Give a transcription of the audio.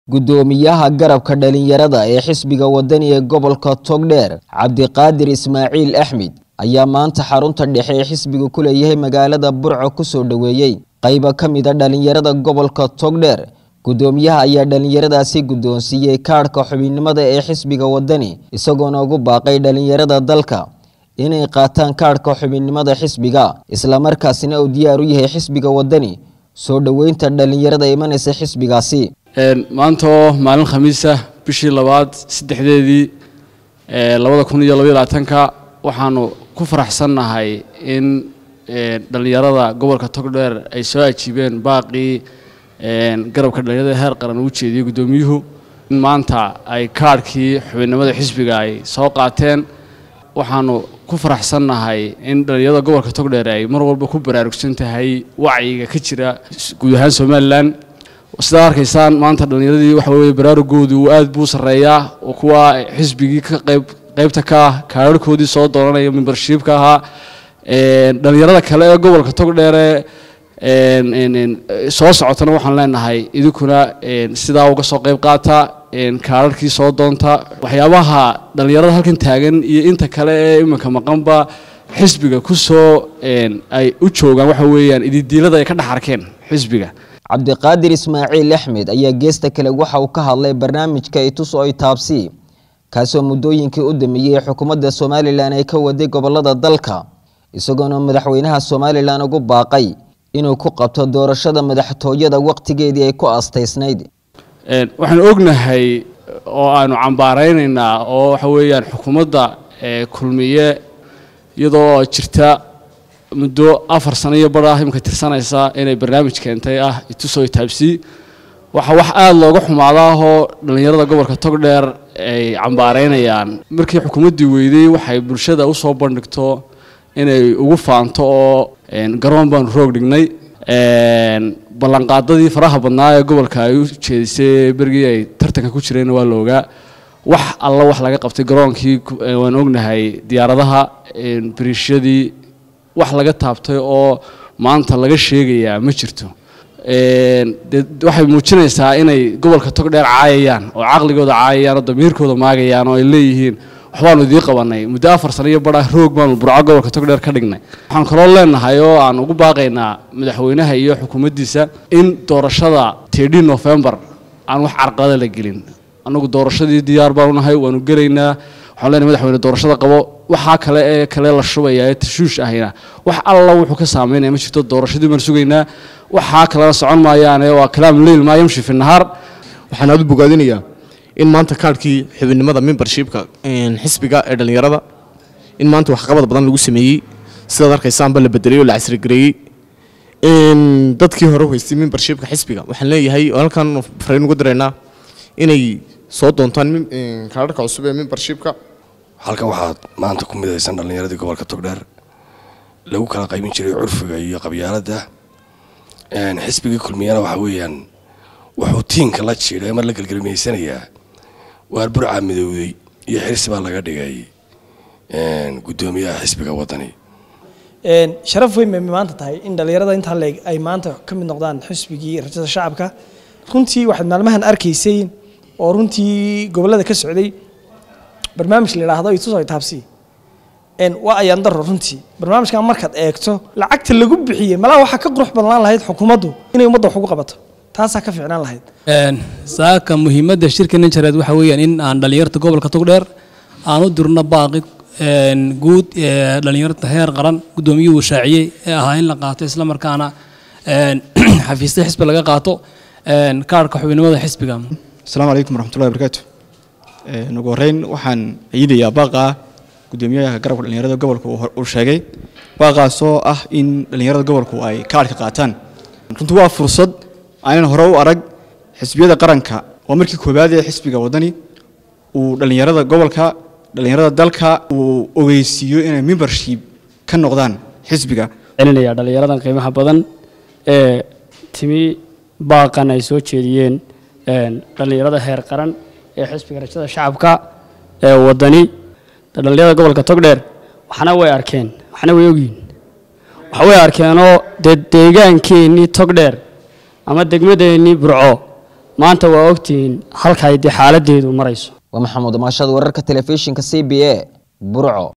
Guddoomiyaha garabka dhalinyarada ee xisbiga wadani ee gobolka Togdheer Cabdiqaadir Ismaaciil Axmed ayaa maanta xarunta dhexe ee xisbigu ku leeyahay magaalada Burco ku soo dhoweeyay qaybo ka mid ah dhalinyarada gobolka Togdheer guddoomiyaha ayaa dhalinyaradaasi guddoonsiiyey kaadhka xubinimada ee xisbiga wadani isagoona ugu baaqay dhalinyarada dalka inay qaataan kaadhka xubinimada xisbiga isla markaasina uu diyaar u yahay xisbiga wadani soo dhoweynta dhalinyarada imanaysa xisbigaasi maanta oo maalin khamiisa bishii labaad saddexdeedii labada kun iyo labaiyo labaatanka waxaanu ku faraxsannahay in dhallinyarada gobolka togdheer ay soo ajiibeen baaqii garabka dhalinyarada heer qaran uu jeediyey guddoomiyuhu in maanta ay kaadhkii xubinnimada xisbiga ay soo qaateen waxaanu ku faraxsannahay in dhallinyarada gobolka togdheer ay mar walba ku baraarugsan tahay wacyiga ka jira guud ahaan somalilan sidaa arkaysaan maanta dhallinyaradii waxa weeye baraarugoodu aad buu sarreeyaa oo kuwa xisbigii ka qayb qaybta ka ah kaararhkoodii soo dooranaya membershiibka ahaa dhallinyarada kale ee gobolka togdheere soo socotana waxaan leenahay idinkuna sidaa uga soo qayb qaata kaararhkii soo doonta waxyaabaha dhallinyarada halkan taagan iyo inta kale ee iminka maqanba xisbiga ku soo ay u joogaan waxa weeyaan ididiilada ay ka dhex arkeen xisbiga cabdiqaadir ismaaciil axmed ayaa geesta kale waxa uu ka hadlay barnaamijka itus oo itaabsi kaasoo muddooyinkii u dameeyey xukuumadda somalilan ay ka waday gobolada dalka isagoona madaxweynaha somalilan ugu baaqay inuu ku qabto doorashada madaxtooyada waqtigeedii ay ku aastaysnayd waxaanu ognahay oo aanu cambaaraynaynaa oo waxa weeyaan xukuumadda kulmiye iyadoo jirta muddo afar sano iyo bar ah imika tirsanaysa inay barnaamij keentay ah itusoo itaabsi waxaa wax aada looga xumaadaahoo dhallinyarada gobolka togdheer ay cambaaraynayaan markii xukuumaddii weydey waxay bulshada usoo bandhigto inay ugu faanto oo garoon baanu roog dhignay ballanqaadadii faraha badnaa ee gobolka ay u jeedisay berigii ay tartanka ku jireenna waa la ogaa wax alla wax laga qabtay garoonkii waan ognahay diyaaradaha bariishyadii wax laga taabtay oo maanta laga sheegayaa ma jirto de waxay muujinaysaa inay gobolka togdheer caayayaan oo caqligooda caayayaan oo damiirkooda maagayaan oo ay leeyihiin waxbaanu idii qabanay muddo afar sano iyo badha roog baanu burco gobolka togdheer ka dhignay waxaan kaloo leenahay oo aan ugu baaqaynaa madaxweynaha iyo xukuumaddiisa in doorashada tedhi novembar aan wax carqalada la gelin annagu doorashadii diyaar baanu nahay waanu gelaynaa waxaan leenahay madaxweyne doorashada qabo waxaa kale ee kale la shubaya ee tashuush ahina wax alla wuxuu ka saameynaya ma jirto doorashadii baan sugaynaa waxaa kalena socon maayaane waa kalaam leyl maa yamshi fi nahaar waxaan aada u bogaadinayaa in maanta kaadhkii xubinimada membershipka xisbiga ee dhallinyarada in maanta waxqabad badan lagu sameeyey sidaad arkaysaanba la bedelay oo la casrigareeyey dadkii hore haystay membershipka xisbiga waxaan leeyahay oo halkan farayn ugu diraynaa inay soo doontaan kaadharka cusub ee membershipka halkan waxaad maanta ku midaysan dhallinyaradii gobolka togdheer lagu kala qaybin jiray curfiga iyo qabyaaladda xisbigii kulmiyana waxa weeyaan wuxuu tiinka la jiidhay mar la gelgelmaysanayaa waar burcaa midowday iyo xirsi baa laga dhigay guddoomiyaha xisbiga wadani sharaf weyn bay maanta tahay in dhallinyarada intaa leeg ay maanta ka mid noqdaan xisbigii rajada shacabka runtii waxaad maalmahan arkaysay oo runtii gobolada ka socday barnaamij la yidhaahdo ituso itaabsi waa ayaan daro runtii barnaamijkan markaad eegto lacagta lagu bixiyey malaa waxaa ka qurux badnaan lahayd xukuumaddu inay ummadda wax ugu qabato taasaa ka fiicnaan lahayd saaka muhiimadda shirka ninjareed waxaa weeyaan in aan dhallinyarta gobolka togdheer aan u dirno baaqi guud ee dhallinyarta heer qaran guddoomiyuhu shaaciyey ee ahaa in la qaato isla markaana xafiisya xisbi laga qaato kaarhka xubinimada xisbiga asalaamu calaykum waraxmatullahi barakaatu ugu horreyn waxaan ciidayaa baaqa guddoomiyaha garabka dhallinyarada gobolka uu sheegay baaqaasoo ah in dhallinyarada gobolku ay kaadhka qaataan runtii waa fursad aanan hore u arag xisbiyada qaranka oo markii koowaad ee xisbiga wadani uu dhallinyarada gobolka dhallinyarada dalka uu ogeysiiyo inay membership ka noqdaan xisbiga celinaya dhallinyaradan qiimaha badan ee timi baaqan ay soo jeediyeen dhallinyarada heer qaran ee xisbiga rajada shacabka ee wadani dhallinyarada gobolka togdheer waxna way arkeen waxna way ogyihin waxa way arkeenoo dee deegaankeenii togdheer ama degmadeennii burco maanta waa ogtihiin halkay dee xaaladeedu marayso waa maxamuud maashad wararka telefishinka c b a burco